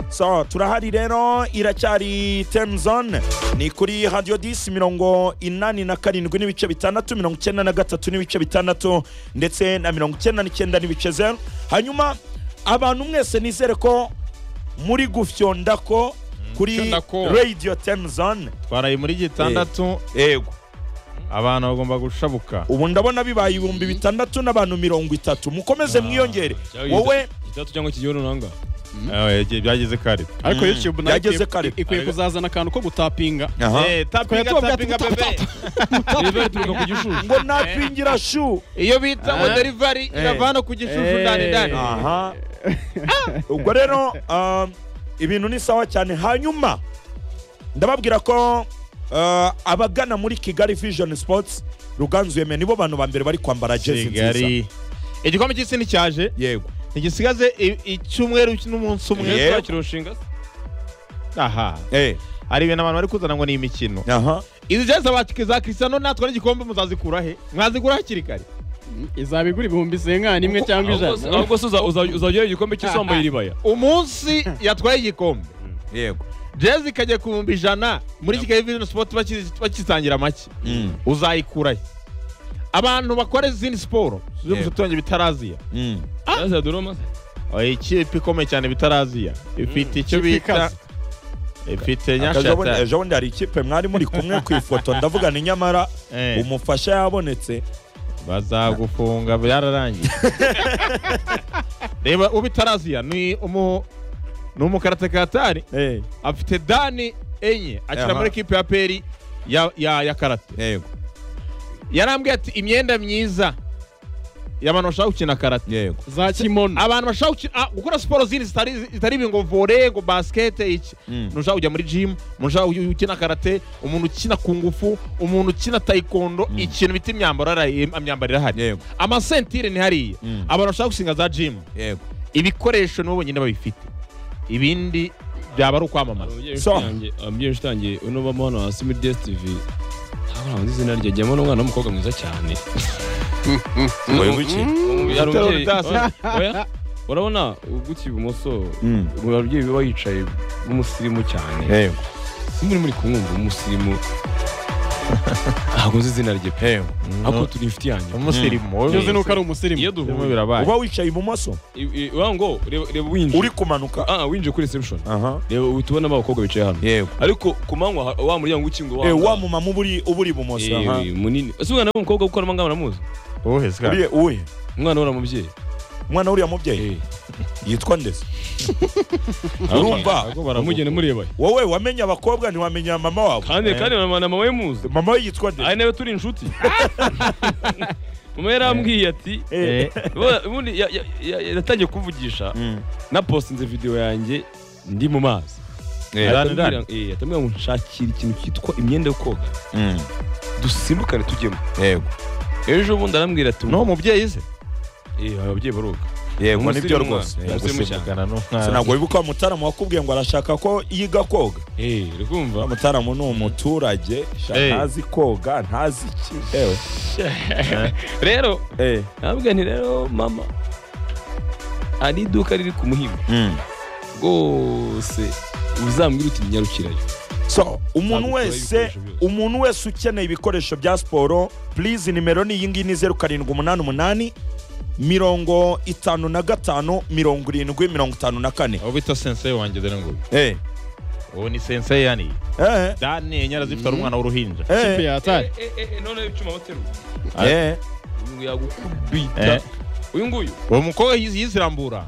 so turahari rero iracyari temuzone ni kuri hadiyo disi mirongo inani na karindwi n'ibice bitandatu mirongo icyenda na gatatu n'ibice bitandatu ndetse na mirongo icyenda n'icyenda n'ibice zeru hanyuma abantu mwese nizere ko muri gufyonda ko kuri fyonda ko. radiyo temuzone twaraye muri gitandatu yego abantu bagomba gushabuka ubu ndabona bibaye ibihumbi bitandatu n'abantu mirongo itatu mukomeze mwiyongere wowe gitatu cyangwa kigiye runanga Eh, igihe byageze kare ariko youtube nayo Yageze ikwiye- kare. ikwiye kuzazana akantu ko gutapinga Aha. Eh, Twari tapinga tubabwira tapinga tuti- bebe riveri turuka ku gishushu ngo napingira shu iyo bita ngo Eh. derivari iravana ku gishushu ndani ndani Eh. aha ubwo rero um, ibintu ni sawa cyane hanyuma ndababwira ko uh, abagana muri kigali vision sports ruganzu yemeye nibo bantu ba mbere bari kwambara jezi nziza kigali igikombe cy'isi nticyaje yego ntigisigaze i- icyumweru n'umunsi Yego. umwe kirushinga aha eh hari ibintu abantu bari kuzana ngo ni imikino aha izi jezi abakike za kirisano natwara igikombe muzazikura he mwazigura hakiri kare izaba igura ibihumbi isenga nimwe cyangwa ijana ahubwo se uza- uza- uzajyayo igikombe cy'isomba y'iribaya umunsi yatwaye igikombe yego jezi ikajya ku bihumbi ijana muri kigali vision sport baki- bakisangira make Mm, uzayikura he abantu bakora izindi siporo z'ubututonge bitaraziya mm. yazi ya doroma se Oya, ikipe ikomeye cyane bitaraziya ifite icyo Ikipe bita ikaze. ifite Akazi abone- nyashata ejo bundi hari ikipe mwari muri kumwe ku ifoto ndavuga ni nyamara Eh. umufasha yabonetse bazagufunga byararangiye reba ubitaraziya ni umu ni umukaratakartari Eh, afite dani enye akina Aha. muri ekipe ya peri ya, ya, ya karate yego yarambwiye ati imyenda myiza y'abantu bashaka gukina karate yego za kimono abantu bashaka gukina ah, gukora siporo zindi zitari zitari ibi ngo vore ngo basikete iki Mm. umuntu ushaka kujya muri jimu umuntu ushaka uyu- ukina karate umuntu ukina ku ngufu umuntu ukina tayikondo ikintu bita imyambaro hari- imyambaro irahari Yego. amasentire ni hariya Mm. abantu bashaka gushinga za jimu yego ibikoresho nibo bonyine babifite ibindi byaba ari ukwamamaza So. ababyeyi ushitangiye uno bamo hano hasi muri dstv ntabwo nzi izina rye jyamo n'umwana w'umukobwa mwiza cyane Ngo iki? Hari Gataro umubyeyi- Rutas. Oya, oya, urabona ugutse ibumoso Mm. hari ababyeyi biba yicaye b'umusirimu cyane yego muri muri kumwumva w'umusirimu ntabwo nzi izina rye pe yego ariko turi inshuti yanjye umusirimu iyo uzi wowe. nuko ari umusirimu iyo Birimo duhuye birabaye uba wicaye ibumoso I- i- ura ngo reba reba winjiye uri kumanuka ah winjiye kuri reception aha reba uhita ubonamo abakobwa bicaye hano yego ariko ku manywa ha- wa muryango w'ikingo Eh, wa mumama uba uri- uba uri ibumoso aha. Eh, munini ese umwana w'umukobwa kuko arimo ngana muzi wowe se uriya uwe umwana w'ura mubyeyi umwana w'uriya mubyeyi Eh, yitwa ndetse urumva bamugenda mureba wowe wamenye abakobwa ntiwamenya mama wabo kandi Eh. kandi na mama- na mama we muzi mama we yitwa ndetse ari nawe turi inshuti mama yarambwiye ati Eh, "Ubu- ubundi ya- ya- ya- yatangiye kuvugisha mm, napostinze video yange ndi mu mazi eh, Ara- atambwira eh, atambwira ngo nshakira ikintu cyitwa imyenda yo koga mm, dusimbukane tujyemo yego ejo bundi arambwira ati n'uwo mubyeyi se eh, ababyeyi baroga yego Umusirimu nibyo wa- rwose Umusirimu yego. cyane. gusimbukana Se n'umwana ntabwo wibuka wa mutaramu wakubwiye ngo arashaka ko yiga koga eh, uri kumva wa mutaramu ni umuturage sha, Eh. ntazi koga ntazi iki ewe rero eh, nabwira nti rero mama hari iduka riri ku muhima mm. rwose uzambwira uti nyarukirayo so umuntu Ntabwo wese tubura ibikoresho byose. umuntu wese ukeneye ibikoresho bya siporo purize nimero ni iyi ngiyi ni zeru karindwi umunani umunani mirongo itanu na gatanu mirongo irindwi mirongo itanu na kane aho bita sensei wanjye dore ngo Eh, ubu ni sensei yani eh, dani enye arazifite ari umwana w'uruhinja ikipe eh, yataye none icyuma baterura eh, ngo yagukubita Eh. uyu nguyu uwo mukobwa yiz- yize irambura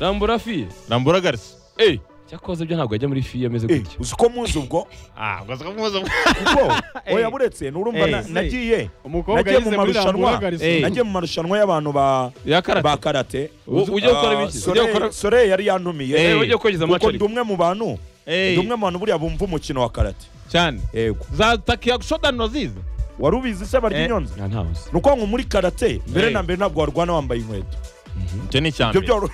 rambura fiye rambura garisi eh cyakoze byo ntabwo yajya muri fiye ameze eh, gutya uzi ko muzi ubwo ah ugaza kumuza kuko oya buretse nurumva Eh, na- se. nagiye umukobwa Nagiye mu yize muri marushanwa. rambura garison Eh. nagiye mu marushanwa y'abantu ba ba ya karate karate U- ujya gukora ibiki? Sole- Ujya gukora- Sole yari yantumiye Eh, Eh, ujya kogeza kuko amace ndi umwe mu bantu Eh, ndi umwe mu bantu buriya bumva umukino wa karate cyane yego za takiya shodani urazizi wari ubizi se barya Eh. inyonza nta ntazi ni ukuvuga ngo muri karate mbere Eh. na mbere ntabwo warwana wambaye inkweto icyo ni icya ibyo mbere byoro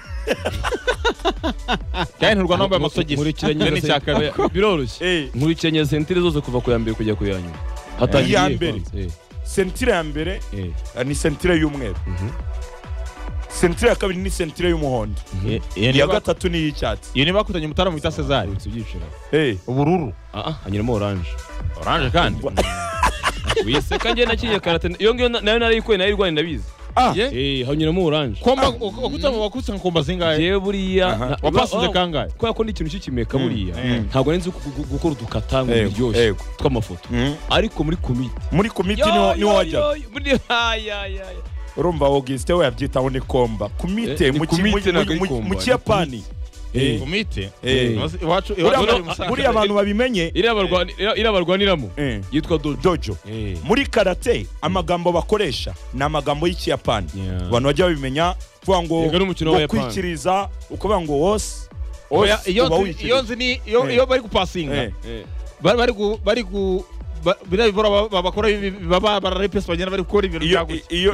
kandi ntirwana wambaye Muri amasogisi kiriya icyo ni nyanya icya kabiri sentire- biroroshye Eh, nkurikiranya sentire zose kuva ku ya mbere kujya ku ya nyuma hatangiye Iya iyi mbere. konse, eh, sentire ya mbere eh. eh, ni sentire y'umweru sentire ya kabiri ni sentire y'umuhondo Iyo- iyo iya niba- gatatu ni iy'icyatsi iyo niba bakutanye umutara mwita sezari Yibutsa ibyiciro Eh, ubururu aha hanyuramo oranje oranje kandi wiseka njye nakinnye karate iyo ngiyo na- nayo narayikuye nayirwanye ndabizi ah ye eee hanyuramo oranje komba wakutse wakutse komba zingahe yewe buriya Aha. na- wapasize wa- kangahe kubera ko n'ikintu cy'ikimeka buriya mm. ntabwo nari nzi gu- gu- gukora udukata ngo Ego, biryoshye ego. tw'amafoto Mm. ariko muri komite muri komiti niho niho wajya urumva augustin we yabyitaho ni komba komite Eh, ni mu ki- komite mu- ntabwo ari mu- komba, mu ni kiyapani Eh, umite Eh. buriya iwacu iwacu bari abantu- Musanze. buriya abantu babimenye iriya barwaniramo eh, yitwa dodo dojo muri karate amagambo bakoresha ni amagambo y'ikiyapani Yeah. abantu bajya babimenya kuvuga ngo Yego n'umukino ngo w'Abayapani. kwikiriza ukuvuga ngo wose Oya, wose iyo uba nzi- wikiriza. iyo nzi ni iyo Eh. iyo bari gupasinga Eh, bari bari gu bari gu ba- biriya bivura ba- bakora ibi- baba bararepesi bagenda bari gukora ibintu iyo bya gutya iyo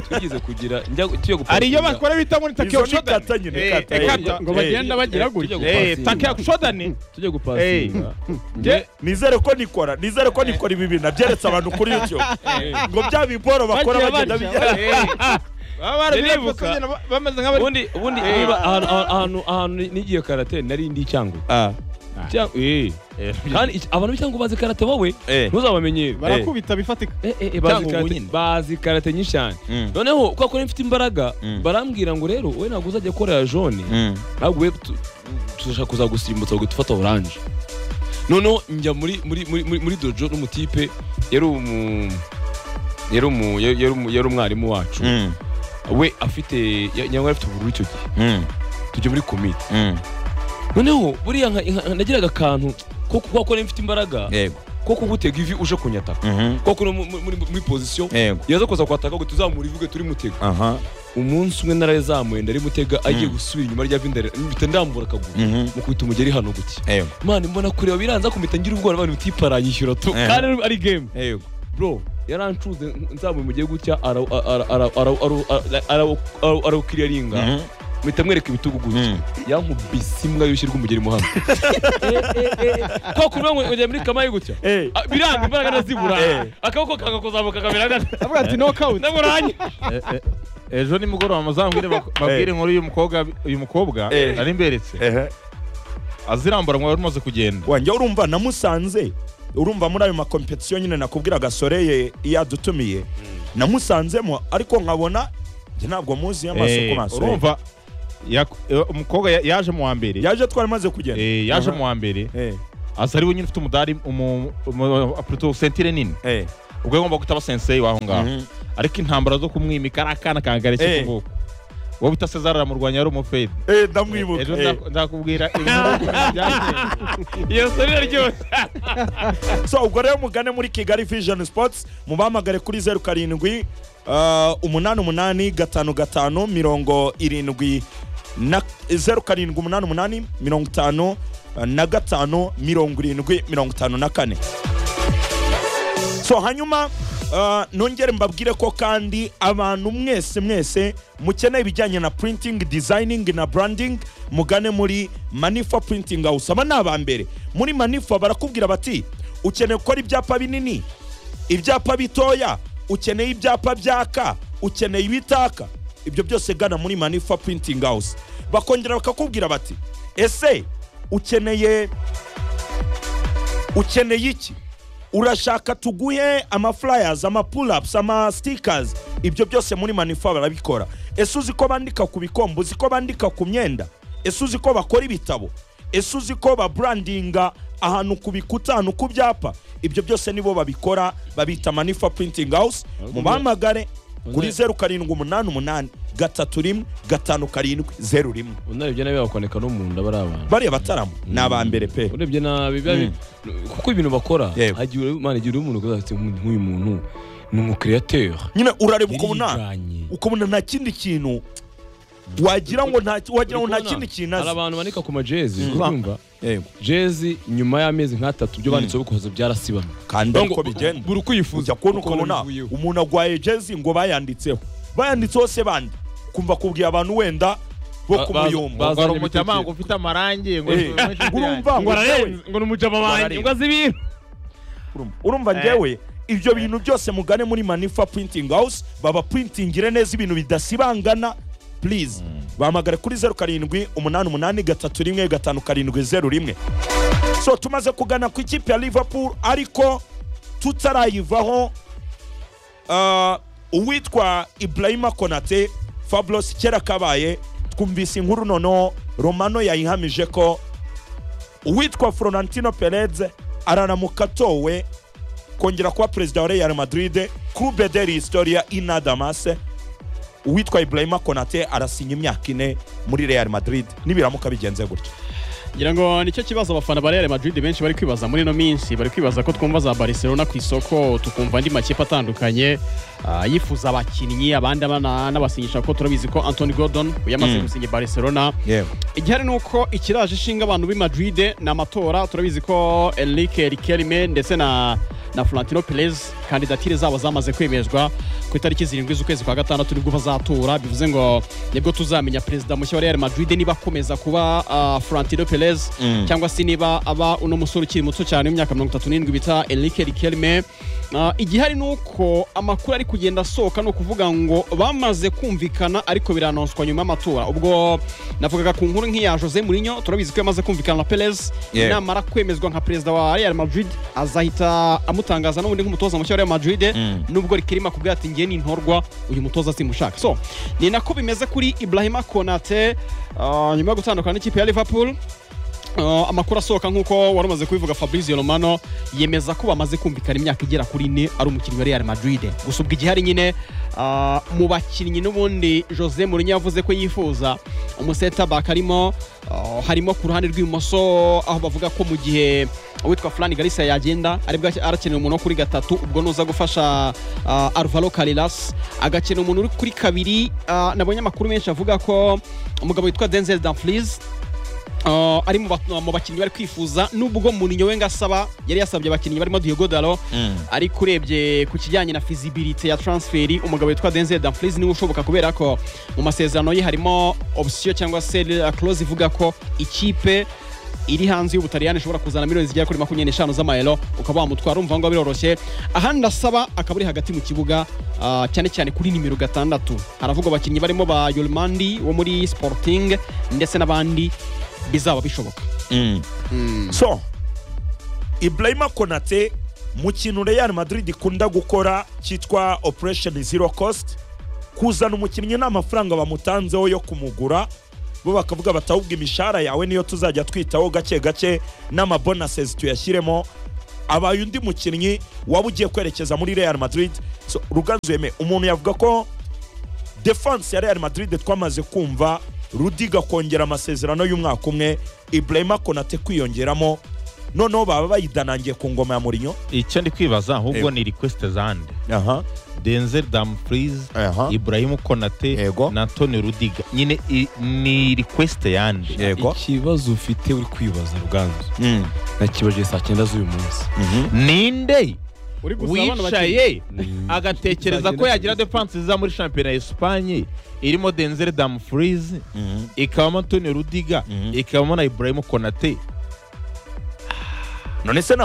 twigeze kugira njya tugiye gupfa hari iyo bakora bita muri izo takeyo ni kata nyine kata Eh, eh, kata. ngo eh, bagenda bagira eh, gutya tujya Eh, gupasinga. takeyo shodani tujye gupasinga nge nizere ko nikora nizere ko nikora ibi bintu nabyeretse abantu kuri youtube ngo bya biporo bakora Bagiye bagenda barya, bigira baba barabirepesi Ndiribuka. bagenda ba- bameze nk'abari ubundi ubundi Eh. niba Niba ahantu- ahantu ahantu- ahantu nigiye karate nari ndi cyangu kandi iki- abantu b'icyangu bazi karate wowe Eh. ntuzabamenyere barakubita bifatika Eh, eh, eh, bazi Cyangugu karate- nyine. bazi karate nyinshi cyane Mm. noneho kubera ko mfite imbaraga Mm. barambwira ngo rero wowe ntabwo uzajya korera jone ntabwo we tuzashaka kuzagusimbutsa ngo dufata oranje noneho njya muri muri muri muri- muri dojo n'umutipe yari umu yari umu yari- yari umu- yari umwarimu wacu we afite ya- nyangwa yari afite ubururu icyo gihe tujya muri komite noneho buriya nka- nka- nagiraga akantu ko kuba ko nari mfite imbaraga ko kugutega ivi uje kunyataka ko kuri mu- mu- muri muri pozisiyo yaza kuza kwataka ngo tuzamure ivuge turi mutega umunsi umwe narazamuye ndari mutega agiye gusubira inyuma rya vindare mpita ndambura akaguru mu kubita umugeri hano gutya mani mbona kureba biranza kumita ngira ubwoba abantu utipa aranyishyura tu Eh. kandi ari game bro yarancuze nzamuye umugeri gutya ara- ara- ara- ara- ara- ara- ara- ara- arawukiriyaringa mpita mwereka ibitugu gutya yankubise imbwa y'ushyi rw'umugeri mu hano ko kuvuga ngo ngejya muri kamayi gutya Ah, biranga imbaraga ndazibura Eh. akaboko kakakuzamuka kamera gata avuga ati nokawuti ndamuranye ejo nimugoroba muzambwire bak- babwire inkuru y'uyu mukobwa uyu mukobwa Eh. nari mberetse azirambura mwari umaze kugenda wanjye urumva namusanze urumva muri ayo makompetisiyo nyine nakubwira gasoreye iyo adutumiye namusanzemo ariko nkabona njye ntabwo muzi amaso Eh, ku maso urumva yak- eh, umukobwa ya- yaje mu wa mbere yaje twaramaze kugenda Eh, yaje Aha. mu wa mbere Eh, aza ari we nyine ufite umudari umu- umu- pluto sentire nini eh, ubwo yagomba kutaba sensei waho ngaho mhm, ariko intambara zo kumwimika ari akana kangarishye Eh. ku kuboko wowe bita cezar aramurwanya yari umufedi eh, ndamwibuka ejo eh. nza- nzakubwira inkuru y'ukuntu byagenze. iyo sori iraryoshye so ubwo rero mugane muri kigali vision sports mubahamagare kuri zeru karindwi ah, umunani umunani gatanu gatanu mirongo irindwi na zeru karindwi umunani umunani mirongo itanu ah, na gatanu mirongo irindwi mirongo itanu na kane so hanyuma ah, nongere mbabwire ko kandi abantu mwese mwese mukeneye ibijyanye na printing designing na branding mugane muri manifa printing house aba ni aba mbere muri manifa barakubwira bati ukeneye gukora ibyapa binini ibyapa bitoya ukeneye ibyapa byaka ukeneye ibitaka ibyo byose gana muri manifa printing house bakongera bakakubwira bati ese ukeneye ukeneye iki urashaka tuguhe amaflyers amapulapusi amasitikazi ibyo byose muri manifa barabikora ese uzi ko bandika ku bikombe uzi ko bandika ku myenda ese uzi ko bakora ibitabo ese uzi ko baburandinga ahantu ku bikuta ahantu ku byapa ibyo byose nibo babikora babita manifa printing house mubahamagare kuri zeru karindwi umunani umunani gatatu rimwe gatanu karindwi zeru rimwe unarebye nabi bakwaneka no mu nda bari abantu bariya bataramo ni aba mbere pe urebye nabi biba- kuko ibintu bakora Yego. hagiye imana igira umuntu ukaza ati nk'uyu muntu ni umukiriyateur nyine urareba ukabona yariganye ukabona nta kindi kintu wagira ngo nta wagira ngo nta kindi kintu hari azi abantu banika ku majezi Mm. urumva Yego. jezi nyuma y'amezi nk'atatu byo banditseho bikoze byarasibamye kandi ariko bigenda buri uko uyifuza ujya kubona uko ukabona bivuyeho. umuntu agwaye jezi ngo bayanditseho bayanditseho se bandi kumva kubwira abantu wenda bo Ba- kumuyumba baza- ngo ari Bazanye umucamango ibitekerezo. ufite amarangi ngo Eh, urumva ngo jewe- ngo ni umujama wanjye ngo azi ibintu urumva Eh. ngewe ibyo bintu byose mugane muri manifa printing house baba printingire neza ibintu bidasibangana please bahamagare kuri zeru karindwi umunani umunani gatatu rimwe gatanu karindwi zeru rimwe so tumaze kugana ku ikipe ya liverpool ariko tutarayivaho ah, uwitwa ibrahima konate fabulous kera kabaye twumvise inkuru noneho romano yayihamije ko uwitwa florentino perez araramuka atowe kongera kuba perezida wa real madrid clube de historia inadamase uwitwa ibrahima konate arasinya imyaka ine muri real madrid nibiramuka bigenze gutyo ngira ngo nicyo kibazo abafana ba Real Madrid benshi bari kwibaza muri ino minsi bari kwibaza ko twumva za Barcelona ku isoko tukumva andi makipe atandukanye ah, yifuza abakinnyi abandi abana- n'abasinyisha ko turabizi ko Anthony Gordon yamaze gusinya Barcelona igihari ni uko ikiraje ishinga abantu b'i Madrid ni amatora turabizi ko Enrique Riquelme ndetse na na Florentino Perez kandidatire zabo zamaze kwemezwa ku itariki zirindwi z'ukwezi kwa gatandatu nibwo bazatora bivuze ngo nibwo tuzamenya perezida mushya wa Real Madrid niba akomeza kuba ah, Florentino Perez cyangwa se niba aba uno musore ukiri muto cyane w'imyaka mirongo itatu n'irindwi bita Enrique Riquelme Ah, igihari ni uko amakuru ari kugenda asohoka ni ukuvuga ngo bamaze kumvikana ariko biranonswa nyuma y'amatora ubwo navugaga ku nkuru nk'iya Jose Mourinho turabizi ko yamaze kumvikana na Perez Yeah. namara kwemezwa nka perezida wa Real Madrid azahita amutangaza n'ubundi nk'umutoza mushya wa Real Madrid nubwo rikirima kubwira ati ngiye nintorwa uyu mutoza simushaka so ni nako bimeze kuri Ibrahima Konate ah, nyuma yo gutandukana n'ikipe ya Liverpool Uh, amakuru asohoka nk'uko wari umaze kubivuga fabrizio romano yemeza ko bamaze kumvikana imyaka igera kuri ine ari umukinnyi wa real madrid gusa ubwo igihari nyine uh, mu bakinnyi n'ubundi jose mourinho yavuze ko yifuza umusetabak arimo uh, harimo ku ruhande rw'ibumoso aho bavuga ko mu gihe uwitwa Fran Garcia yagenda aribwo arakenera umuntu wo kuri gatatu ubwo nuza gufasha uh, Alvaro Carreras agakenera umuntu uri kuri kabiri uh, nabonye amakuru menshi avuga ko umugabo witwa Denzel Dumfries Uh, ari mu bat- mu bakinnyi bari kwifuza nubwo Mourinho we ngo asaba yari yasabye abakinnyi barimo Diogo Dalo ariko urebye ku kijyanye na feasibility ya transferi umugabo witwa Denzel Dumfries niwe ushoboka kubera ko mu masezerano ye harimo option cyangwa se uh, clause ivuga ko ikipe iri hanze y'ubutaliyani ishobora kuzana miliyoni zigera kuri makumyabiri n'eshanu z'amayero ukaba wamutwara umva ngo biroroshye ahandi asaba akaba ari hagati mu kibuga ah, cyane cyane kuri nimero gatandatu haravugwa abakinnyi barimo ba yorimandi wo muri sporting ndetse n'abandi bizaba bishoboka so ibrahima konate mu kintu real madrid ikunda gukora cyitwa operation zero cost kuzana umukinnyi nta mafaranga bamutanzeho yo kumugura bo bakavuga bati ahubwo imishahara yawe niyo tuzajya twitaho gake gake n'amabonases tuyashyiremo abaye undi mukinnyi waba ugiye kwerekeza muri real madrid so, ruganzu yeme umuntu yavuga ko defanse ya real madrid twamaze kumva rudiga kongera amasezerano y'umwaka umwe ibrahima konate kwiyongeramo noneho baba bayidanangiye ku ngoma ya murinyo icyo ndi kwibaza ahubwo Yego. ni request zande aha denzel damfries aha ibrahim konate Yego. na antoni rudiga nyine i- ni request yande yego ikibazo ufite uri kwibaza ruganzu Mm, nakibaje saa cyenda z'uyu munsi mhm. ninde uri wicaye Mm. agatekereza ko yagira defanse ziza muri shampiyona ya esipanye irimo denzel damfries Mhm. ikabamo antoni rudiga Mhm. ikabamo na ibrahim konate none se ntabwo